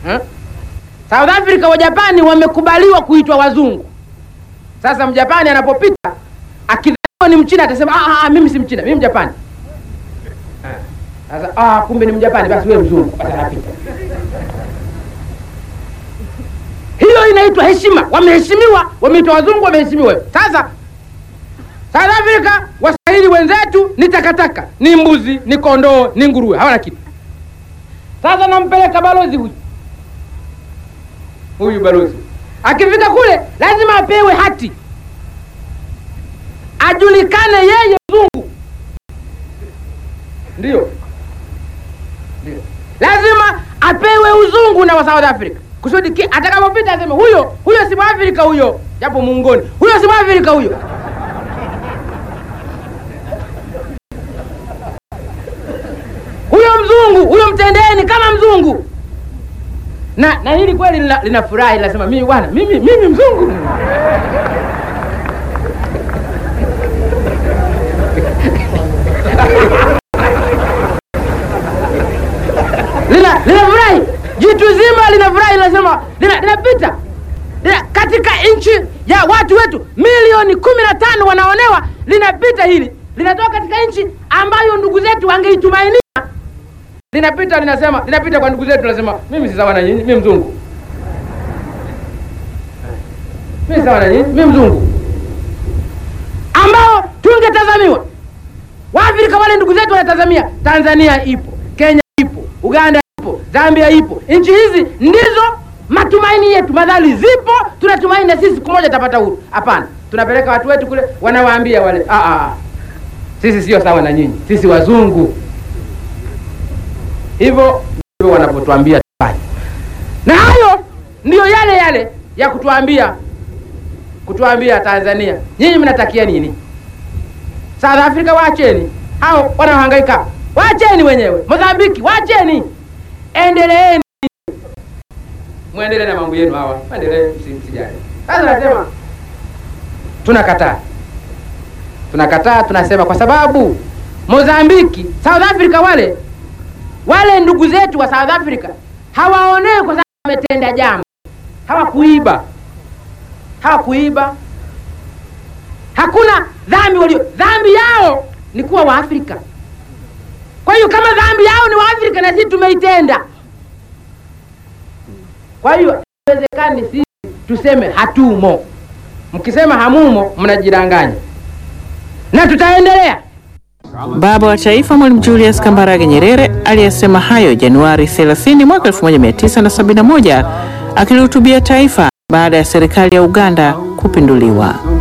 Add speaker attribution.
Speaker 1: eh? South Africa wa Japani wamekubaliwa kuitwa wazungu. Sasa mjapani anapopita akidhaniwa ni mchina atasema ah, ah, mimi si mchina, mimi mjapani. Eh, Sasa ah, kumbe ni mjapani, basi wewe mzungu, basi anapita. Hiyo inaitwa heshima. Wameheshimiwa, wameitwa wazungu, wameheshimiwa. Sasa South Africa, waswahili wenzetu ni takataka, ni mbuzi, ni kondoo, ni nguruwe, hawana kitu. Sasa nampeleka balozi huyu huyu balozi, akifika kule lazima apewe hati, ajulikane yeye mzungu. Ndio, ndio, lazima apewe uzungu na wa South Africa kusudi ki- atakapopita aseme huyo huyo si Mwafrika huyo, japo muungoni, huyo si Mwafrika huyo. huyo mzungu huyo mtendeni kama mzungu na na hili kweli lina- linafurahi linasema mimi bwana mimi mimi mzungu lina linafurahi jitu zima linafurahi linasema lina- linapita lina, katika nchi ya watu wetu milioni kumi na tano wanaonewa linapita hili linatoka katika nchi ambayo ndugu zetu wangeitumainia linapita linasema linapita kwa ndugu zetu linasema mimi si sawa na nyinyi mimi mzungu mimi si sawa na nyinyi mimi mzungu ambao tungetazamiwa waafrika wale ndugu zetu wanatazamia tanzania ipo kenya ipo uganda ipo zambia ipo nchi hizi ndizo matumaini yetu madhali zipo tunatumaini na sisi siku moja tapata huru hapana tunapeleka watu wetu kule wanawaambia wale "Ah, ah, ah. sisi sio sawa na nyinyi sisi wazungu hivyo ndivyo wanavyotuambia tufanye na hayo ndiyo yale yale ya kutuambia kutuambia tanzania nyinyi mnatakia nini south africa waacheni hao wanaohangaika waacheni wenyewe mozambiki waacheni endeleeni mwendelee na mambo yenu hawa mwendelee msi- msijali sasa nasema tunakataa tunakataa tunasema kwa sababu mozambiki south africa wale wale ndugu zetu wa south africa hawaonewi kwa sababu wametenda jambo hawakuiba hawakuiba hakuna dhambi walio dhambi yao ni kuwa waafrika kwa hiyo kama dhambi yao ni waafrika na sisi tumeitenda kwa hiyo haiwezekani sisi tuseme hatumo mkisema hamumo mnajidanganya na tutaendelea
Speaker 2: Baba wa Taifa Mwalimu Julius Kambarage Nyerere aliyesema hayo Januari 30 mwaka 1971 akilihutubia taifa baada ya serikali ya Uganda kupinduliwa.